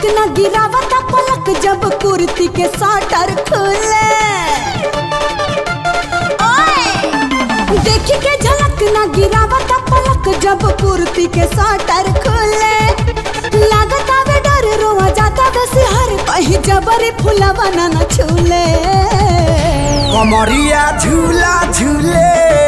न गिरावता पलक जब कुर्ती के साटर खुले ओए! देखी के झलक न गिरावता पलक जब कुर्ती के साटर खुले लागत आवे डर रोआ जाता वैसे हर कहीं जबरी फुलवा न न छूले कमरिया झूला झूले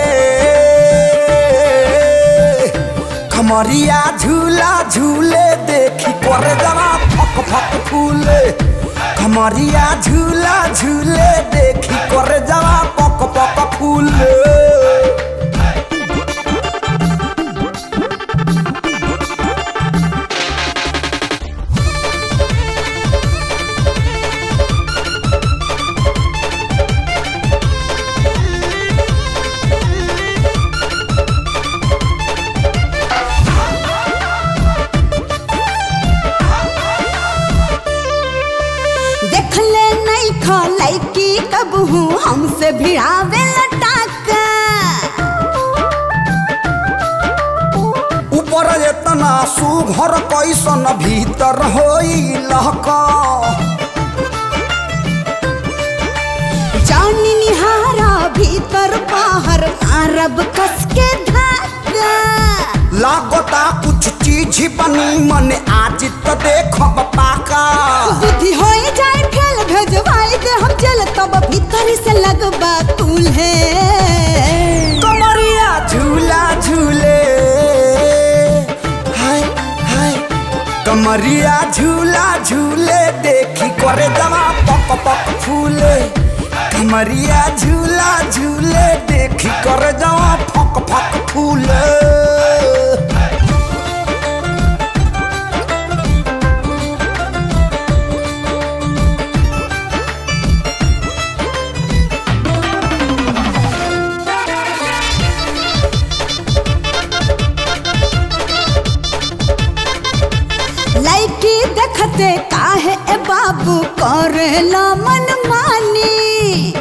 कमरिया झूला झूले देखी करे जरा फक फक फूले कमरिया झूला झूले देखी करे जरा पक पक फूले देख ले नहीं खा लैकी कब हूँ हमसे भिड़ावे लटाका ऊपर एतना सुघर कैसन भीतर होई लहका जानी निहारा भीतर बाहर मारब कस के धागा लागता कुछ चीज बनी मन आज तो देखब पाका बुद्धि हो जाए फेल भेजवाई दे हम जल तब भीतर से लगबा तूल्हे कमरिया झूला झूले हाय हाय कमरिया झूला झूले देखी करे जवा पक पक फूले कमरिया झूला झूले देखी करे जवा फक फक फूले लड़की देखते काहे ए बाबू करेला मन मानी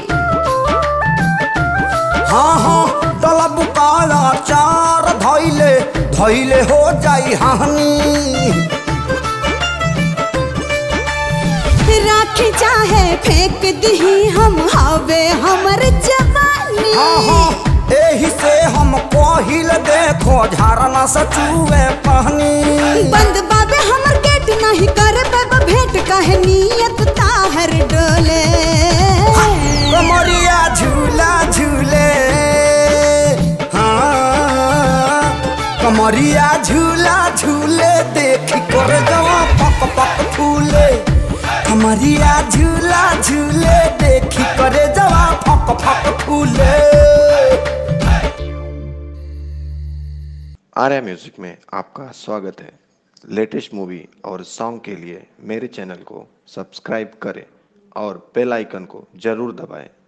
हाँ हाँ डलब काला चार धैले धैले हो जाई हानि राखी चाहे फेंक दही हम हवे हमर जवानी हाँ हाँ एही से हम कहिल देखो झरना से चूहे पानी बंद बाबे हमर गेट नहीं करे बाबा भेंट काहे नियत ताहर डोले कमरिया झूला झूले हाँ कमरिया झूला झूले देखी कर जवा पक पक फूले कमरिया झूला झूले देखी करे जवा फक फक फूले आर्या म्यूजिक में आपका स्वागत है लेटेस्ट मूवी और सॉन्ग के लिए मेरे चैनल को सब्सक्राइब करें और बेल आइकन को जरूर दबाएं